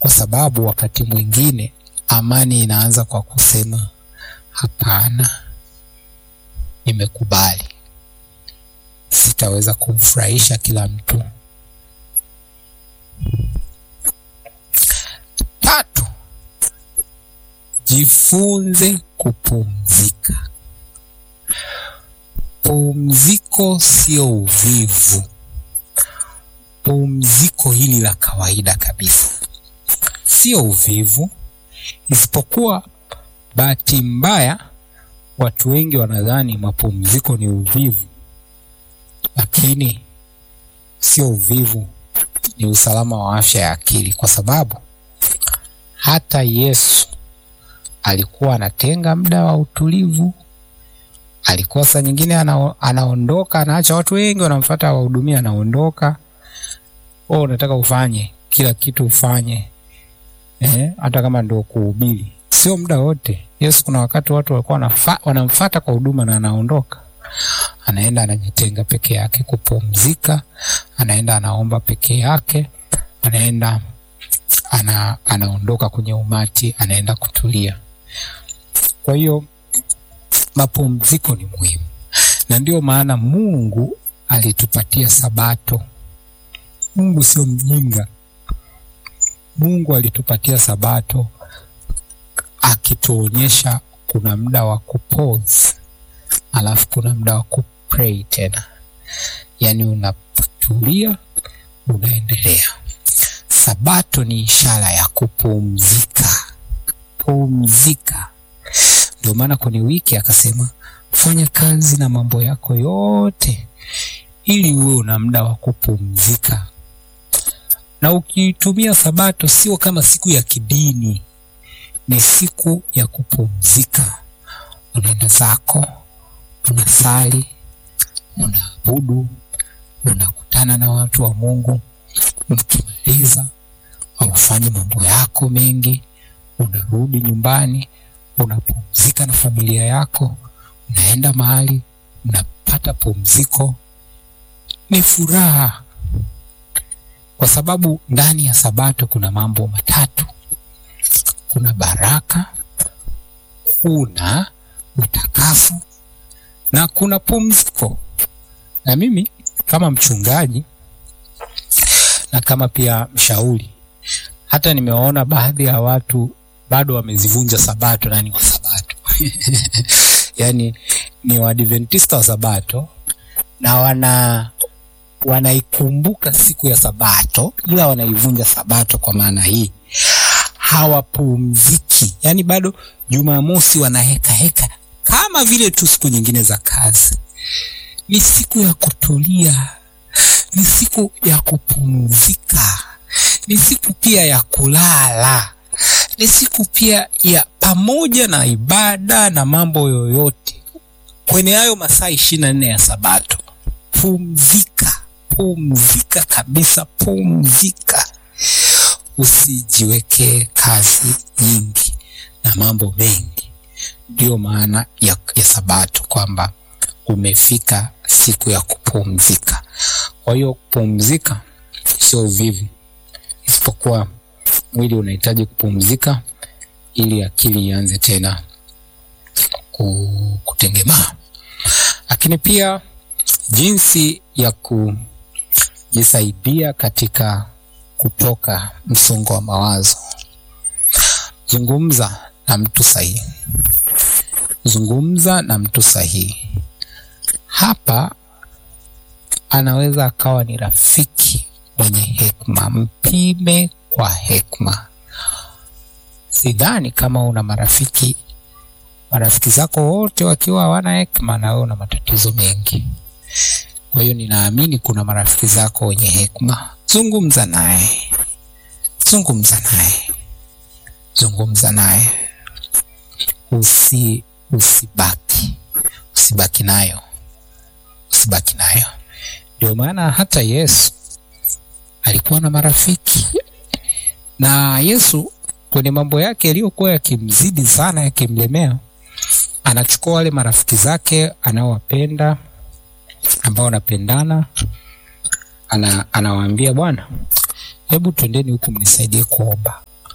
kwa sababu wakati mwingine amani inaanza kwa kusema hapana, nimekubali, sitaweza kumfurahisha kila mtu. Tatu, jifunze kupumzika. Pumziko sio uvivu. Pumziko hili la kawaida kabisa sio uvivu, isipokuwa bahati mbaya watu wengi wanadhani mapumziko ni uvivu, lakini sio uvivu, ni usalama wa afya ya akili, kwa sababu hata Yesu alikuwa anatenga muda wa utulivu. Alikuwa saa nyingine ana, anaondoka anaacha watu wengi wanamfuata wahudumia, anaondoka. Wewe unataka ufanye kila kitu ufanye, eh, hata kama ndio kuhubiri, sio muda wote. Yesu kuna wakati watu walikuwa wanamfuata kwa huduma na anaondoka, anaenda anajitenga peke yake kupumzika, anaenda anaomba peke yake, anaenda ana, anaondoka kwenye umati, anaenda kutulia. Kwa hiyo mapumziko ni muhimu, na ndio maana Mungu alitupatia Sabato. Mungu sio mjinga. Mungu alitupatia Sabato akituonyesha kuna muda wa kupause, alafu kuna muda wa kupray tena, yaani unatulia, unaendelea. Sabato ni ishara ya kupumzika, pumzika. Ndio maana kwenye wiki akasema fanya kazi na mambo yako yote, ili uwe una muda wa kupumzika. Na ukitumia Sabato sio kama siku ya kidini, ni siku ya kupumzika. Unaenda zako, unasali, unaabudu, unakutana na watu wa Mungu, ukimaliza aufanye mambo yako mengi, unarudi nyumbani, unapumzika na familia yako, unaenda mahali, unapata pumziko. Ni furaha, kwa sababu ndani ya Sabato kuna mambo matatu: kuna baraka, kuna utakaso na kuna pumziko. Na mimi kama mchungaji na kama pia mshauri, hata nimewaona baadhi ya watu bado wamezivunja Sabato na ni wa Sabato yaani ni Waadventista wa Sabato na wana wanaikumbuka siku ya Sabato ila wanaivunja Sabato. Kwa maana hii hawapumziki, yaani bado Jumamosi wanaheka heka kama vile tu siku nyingine za kazi. Ni siku ya kutulia, ni siku ya kupumzika, ni siku pia ya kulala, ni siku pia ya pamoja na ibada na mambo yoyote kwenye hayo masaa ishirini na nne ya Sabato. Pumzika, pumzika kabisa, pumzika. Usijiwekee kazi nyingi na mambo mengi. Ndiyo maana ya, ya Sabato kwamba umefika siku ya kupumzika. Kwa hiyo kupumzika sio uvivu, isipokuwa mwili unahitaji kupumzika ili akili ianze tena kutengemaa. Lakini pia jinsi ya kujisaidia katika kutoka msongo wa mawazo, zungumza na mtu sahihi, zungumza na mtu sahihi. Hapa anaweza akawa ni rafiki mwenye hekima, mpime kwa hekima. Sidhani kama una marafiki marafiki zako wote wakiwa hawana hekima, na wewe una matatizo mengi. Kwa hiyo ninaamini kuna marafiki zako wenye hekima. Zungumza naye, zungumza naye, zungumza naye, usi usibaki usibaki nayo, usibaki nayo. Ndio maana hata Yesu alikuwa na marafiki, na Yesu kwenye mambo yake yaliyokuwa yakimzidi sana, yakimlemea, anachukua wale marafiki zake anaowapenda, ambao wanapendana, ana, anawaambia bwana, hebu twendeni huku mnisaidie kuomba.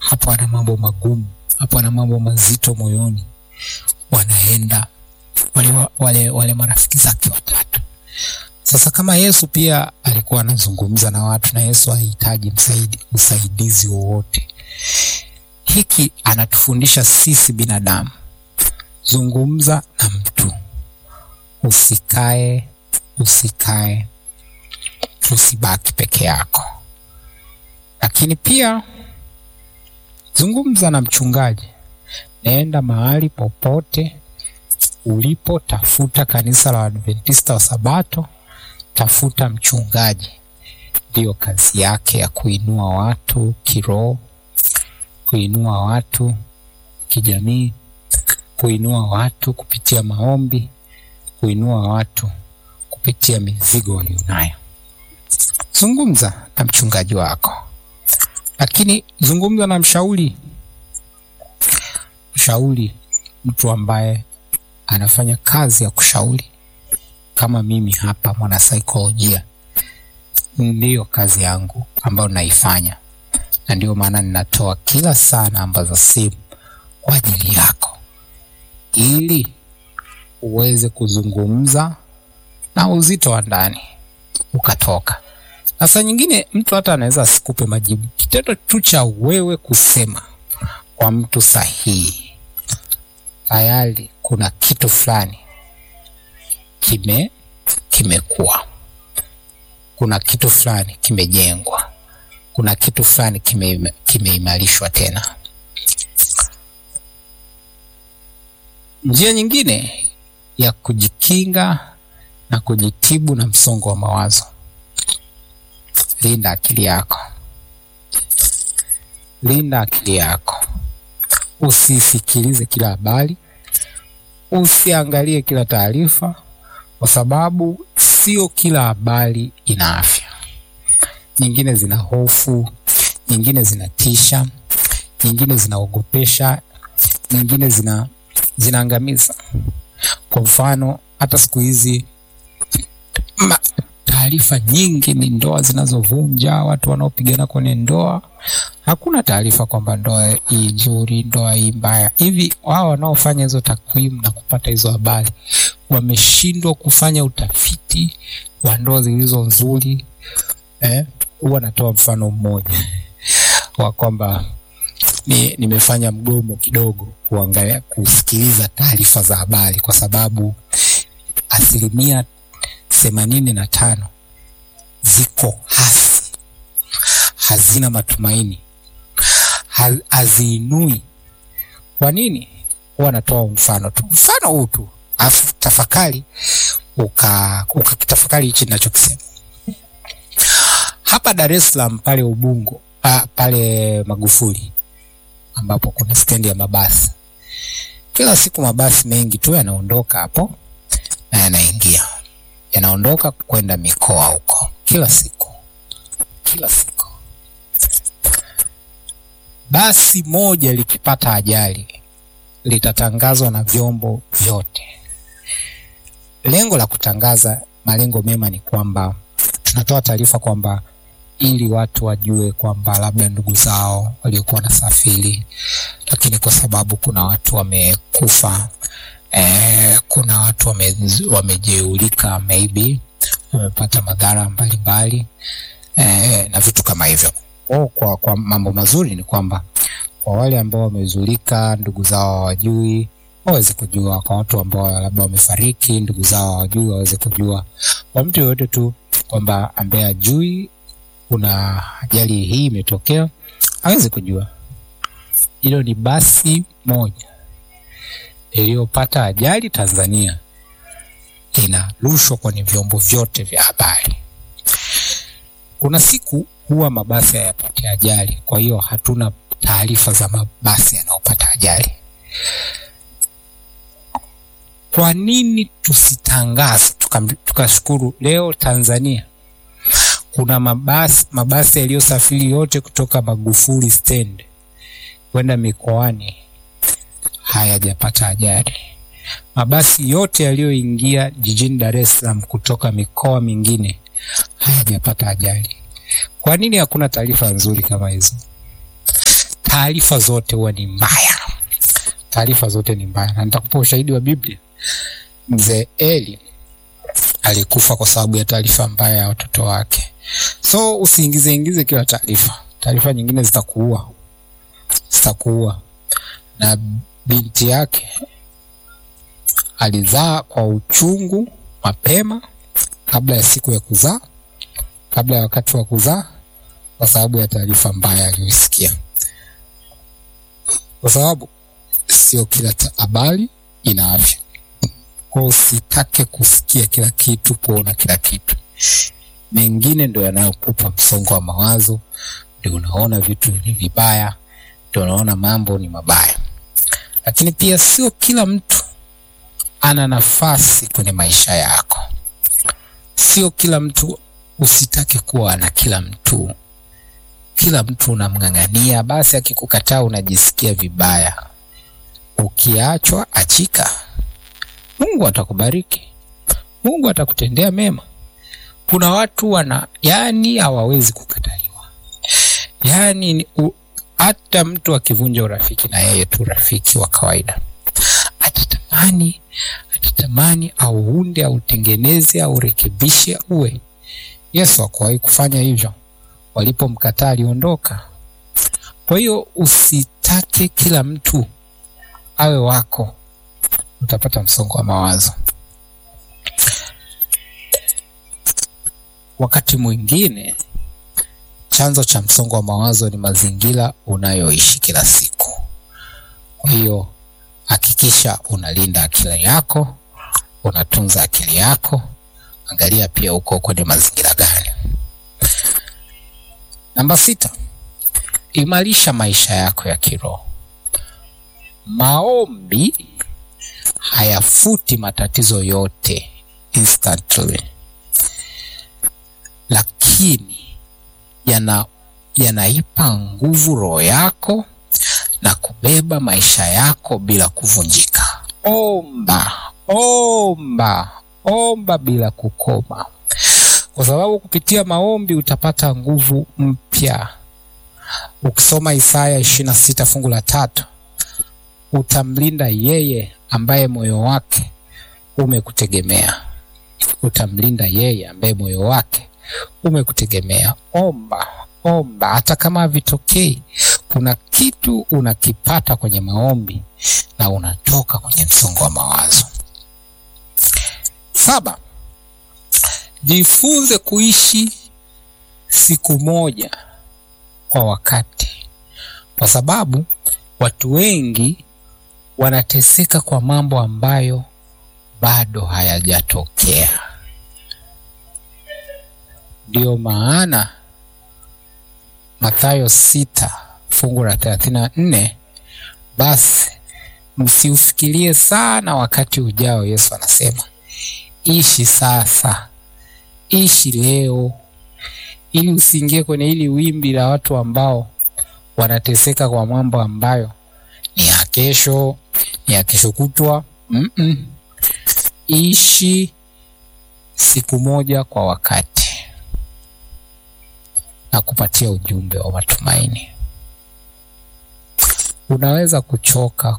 hapo ana mambo magumu, hapo ana mambo mazito moyoni. Wanaenda wale, wale, wale marafiki zake watatu. Sasa kama Yesu pia alikuwa anazungumza na watu na Yesu hahitaji msaidi, usaidizi wowote, hiki anatufundisha sisi binadamu, zungumza na mtu, usikae usikae, usibaki peke yako, lakini pia zungumza na mchungaji. Naenda mahali popote ulipo, tafuta kanisa la Adventista wa Sabato, tafuta mchungaji. Ndiyo kazi yake ya kuinua watu kiroho, kuinua watu kijamii, kuinua watu kupitia maombi, kuinua watu kupitia mizigo walionayo. Zungumza na mchungaji wako, lakini zungumza na mshauri. Mshauri, mtu ambaye anafanya kazi ya kushauri kama mimi hapa, mwanasaikolojia, ndiyo kazi yangu ambayo naifanya, na ndiyo maana ninatoa kila saa namba za simu kwa ajili yako, ili uweze kuzungumza na uzito wa ndani ukatoka. Na saa nyingine mtu hata anaweza asikupe majibu. Kitendo tu cha wewe kusema kwa mtu sahihi, tayari kuna kitu fulani kime kimekuwa, kuna kitu fulani kimejengwa, kuna kitu fulani kime kimeimarishwa tena. Njia nyingine ya kujikinga na kujitibu na msongo wa mawazo, linda akili yako, linda akili yako. Usisikilize kila habari, usiangalie kila taarifa, kwa sababu sio kila habari ina afya. Nyingine zina hofu, nyingine zinatisha, nyingine zinaogopesha, nyingine zina zinaangamiza. Kwa mfano, hata siku hizi taarifa nyingi ni ndoa zinazovunja, watu wanaopigana kwenye ndoa. Hakuna taarifa kwamba ndoa hii nzuri, ndoa hii mbaya. Hivi wao wanaofanya hizo takwimu na kupata hizo habari wameshindwa kufanya utafiti wa ndoa zilizo nzuri? Eh, huwa natoa mfano mmoja wa kwamba ni nimefanya mgomo kidogo kuangalia kusikiliza taarifa za habari kwa sababu asilimia themanini na tano ziko hasi, hazina matumaini, haziinui. Kwa nini? Huwa natoa mfano tu, mfano huu tu, afu tafakari ukakitafakari hichi ninachokisema hapa Dar es Salaam pale Ubungo pa, pale Magufuli ambapo kuna stendi ya mabasi. Kila siku mabasi mengi tu yanaondoka hapo na yanaingia yanaondoka kwenda mikoa huko, kila siku kila siku. Basi moja likipata ajali litatangazwa na vyombo vyote. Lengo la kutangaza, malengo mema ni kwamba tunatoa taarifa kwamba ili watu wajue kwamba labda ndugu zao waliokuwa wanasafiri, lakini kwa sababu kuna watu wamekufa Eh, kuna watu wame, wamejeulika maybe wamepata madhara mbalimbali eh, na vitu kama hivyo. Oh, kwa, kwa mambo mazuri ni kwamba kwa wale ambao wamezulika ndugu zao hawajui waweze kujua, kwa watu ambao labda wamefariki ndugu zao hawajui waweze kujua, kwa mtu yoyote tu kwamba ambaye ajui kuna ajali hii imetokea aweze kujua. Hilo ni basi moja iliyopata ajali Tanzania inarushwa kwenye vyombo vyote vya habari. Kuna siku huwa mabasi hayapati ajali, kwa hiyo hatuna taarifa za mabasi yanayopata ajali. Kwa nini tusitangaze tukashukuru, tuka leo Tanzania kuna mabasi mabasi yaliyosafiri yote kutoka Magufuli stand kwenda mikoani hayajapata ajali. Mabasi yote yaliyoingia jijini Dar es Salaam kutoka mikoa mingine hayajapata ajali. Kwa nini hakuna taarifa nzuri kama hizo? taarifa zote huwa ni mbaya. Taarifa zote ni mbaya, na nitakupa ushahidi wa Biblia. Mzee Eli alikufa kwa sababu ya taarifa mbaya ya watoto wake. So usiingize ingize kila taarifa, taarifa nyingine zitakuua, zitakuua. Na binti yake alizaa kwa uchungu mapema, kabla ya siku ya kuzaa, kabla ya wakati wa kuzaa, kwa sababu ya taarifa mbaya aliyoisikia. Kwa sababu sio kila habari ina afya, kwa usitake kusikia kila kitu, kuona kila kitu. Mengine ndio yanayokupa msongo wa mawazo, ndio unaona vitu ni vibaya, ndio unaona mambo ni mabaya. Lakini pia sio kila mtu ana nafasi kwenye maisha yako. Sio kila mtu, usitake kuwa na kila mtu. Kila mtu unamng'ang'ania, basi akikukataa unajisikia vibaya. Ukiachwa achika, Mungu atakubariki, Mungu atakutendea mema. Kuna watu wana yani hawawezi kukataliwa, yani hata mtu akivunja urafiki na yeye tu rafiki wa kawaida atatamani atatamani auunde autengeneze aurekebishe uwe. Yesu hakuwahi kufanya hivyo, walipomkataa aliondoka. Kwa hiyo usitake kila mtu awe wako, utapata msongo wa mawazo. Wakati mwingine chanzo cha msongo wa mawazo ni mazingira unayoishi kila siku. Kwa hiyo hakikisha unalinda akili yako, unatunza akili yako. Angalia pia uko kwenye mazingira gani. Namba sita, imarisha maisha yako ya kiroho. Maombi hayafuti matatizo yote instantly, lakini yana yanaipa nguvu roho yako na kubeba maisha yako bila kuvunjika. Omba, omba, omba bila kukoma, kwa sababu kupitia maombi utapata nguvu mpya. Ukisoma Isaya ishirini na sita fungu la tatu, utamlinda yeye ambaye moyo wake umekutegemea. Utamlinda yeye ambaye moyo wake umekutegemea. Omba, omba, hata kama havitokei, kuna kitu unakipata kwenye maombi na unatoka kwenye msongo wa mawazo. Saba, jifunze kuishi siku moja kwa wakati, kwa sababu watu wengi wanateseka kwa mambo ambayo bado hayajatokea. Ndiyo maana Mathayo sita fungu la thelathini na nne basi msiufikirie sana wakati ujao. Yesu anasema ishi sasa, ishi leo, ili usiingie kwenye hili wimbi la watu ambao wanateseka kwa mambo ambayo ni ya kesho, ni ya kesho kutwa. mm -mm. Ishi siku moja kwa wakati na kupatia ujumbe wa matumaini. Unaweza kuchoka,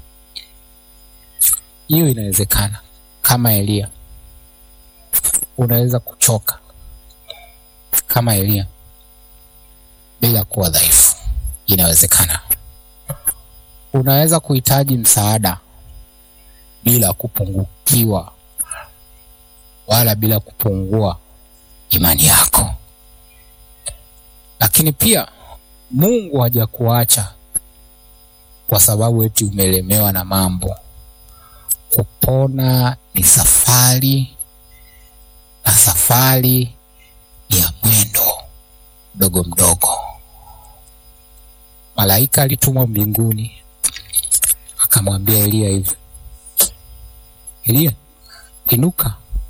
hiyo inawezekana. Kama Eliya, unaweza kuchoka kama Eliya bila kuwa dhaifu, inawezekana. Unaweza kuhitaji msaada bila kupungukiwa wala bila kupungua imani yako, lakini pia Mungu hajakuacha kwa sababu eti umelemewa na mambo. Kupona ni safari, na safari ni ya mwendo mdogo mdogo. Malaika alitumwa mbinguni akamwambia Eliya hivi, Eliya, inuka.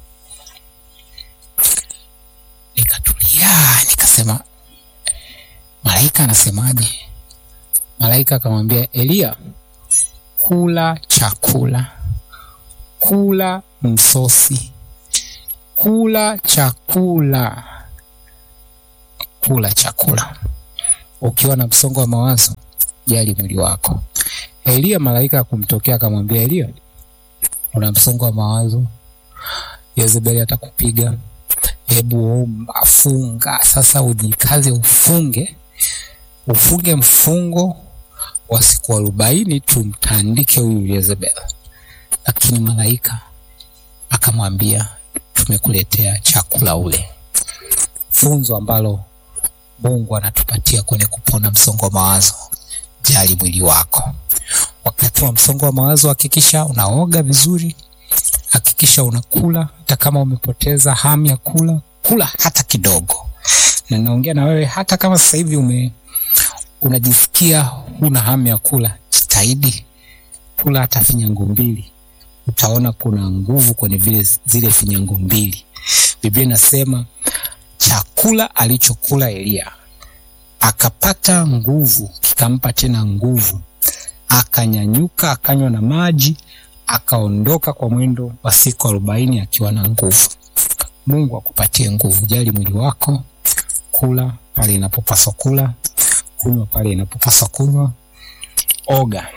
Nikatulia, nikasema malaika anasemaje? Malaika akamwambia Eliya, kula chakula, kula msosi, kula chakula, kula chakula. Ukiwa na msongo wa mawazo, jali mwili wako. Eliya, malaika akumtokea akamwambia Eliya, una msongo wa mawazo, Yezebeli atakupiga, hebu omba, funga sasa, ujikaze, ufunge, ufunge mfungo wa siku arobaini, tumtandike huyu Yezebeli. Lakini malaika akamwambia, tumekuletea chakula ule. Funzo ambalo Mungu anatupatia kwenye kupona msongo wa mawazo, jali mwili wako. Wakati wa msongo wa mawazo, hakikisha unaoga vizuri, hakikisha unakula, hata kama umepoteza hamu ya kula, kula hata kidogo. Na naongea na wewe, hata kama sasa hivi ume unajisikia huna hamu ya kula, jitahidi kula hata finyango mbili, utaona kuna nguvu kwenye vile zile finyango mbili. Biblia inasema chakula alichokula Eliya akapata nguvu, kikampa tena nguvu, akanyanyuka, akanywa na maji, akaondoka kwa mwendo wa siku arobaini akiwa na nguvu. Mungu akupatie nguvu. Jali mwili wako, kula pale inapopaswa kula, kunywa pale inapopaswa kunywa, oga,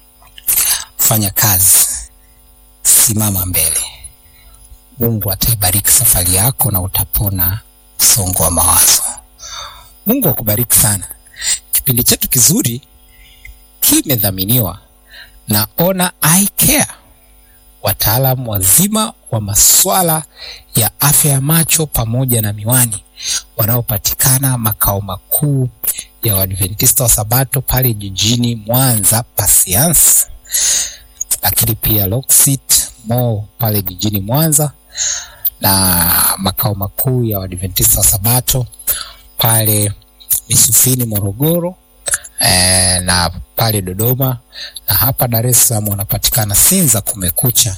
fanya kazi, simama mbele. Mungu ataibariki safari yako na utapona msongo wa mawazo. Mungu akubariki sana. Kipindi chetu kizuri kimedhaminiwa na Ona Eye Care, wataalamu wazima wa masuala ya afya ya macho pamoja na miwani, wanaopatikana makao makuu ya Waadventista wa Sabato pale jijini Mwanza Pasiansi, lakini pia Loksit Mall pale jijini Mwanza na makao makuu ya Waadventista wa Sabato pale Misufini Morogoro, eh, na pale Dodoma na hapa Dar es Salaam wanapatikana Sinza Kumekucha.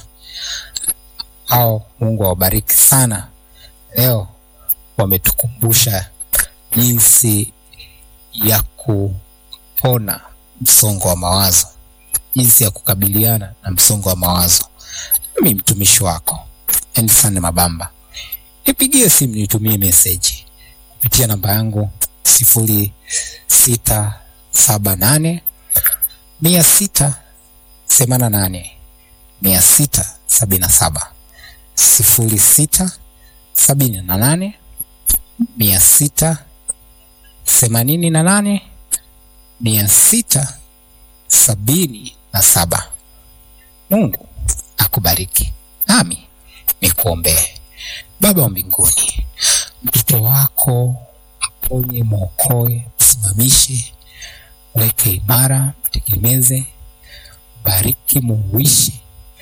Hao Mungu awabariki sana. Leo wametukumbusha jinsi ya kupona msongo wa mawazo, jinsi ya kukabiliana na msongo wa mawazo. Mimi mtumishi wako Endsan Mabamba, nipigie simu, nitumie meseji kupitia namba yangu sifuri sita saba nane mia sita themanini na nane mia sita sabini na saba sifuri sita sabini na nane mia sita themanini na nane mia sita sabini na saba. Mungu akubariki, nami nikuombee. Baba wa mbinguni, mtoto wako mponye, mwokoe, msimamishe, weke imara, mtegemeze, bariki, muuishi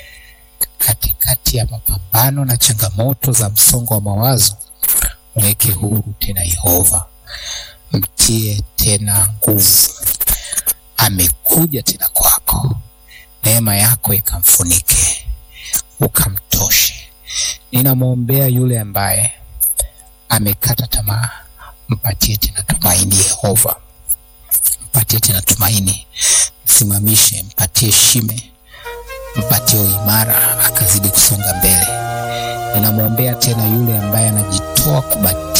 katikati ya mapambano na changamoto za msongo wa mawazo, mweke huru tena. Yehova, mtie tena nguvu. Amekuja tena kwako, neema yako ikamfunike, ukamtoshe. Ninamwombea yule ambaye amekata tamaa, mpatie tena tumaini. Yehova, mpatie tena tumaini, msimamishe, mpatie shime, mpatie uimara, akazidi kusonga mbele. Ninamwombea tena yule ambaye anajitoa kubatizwa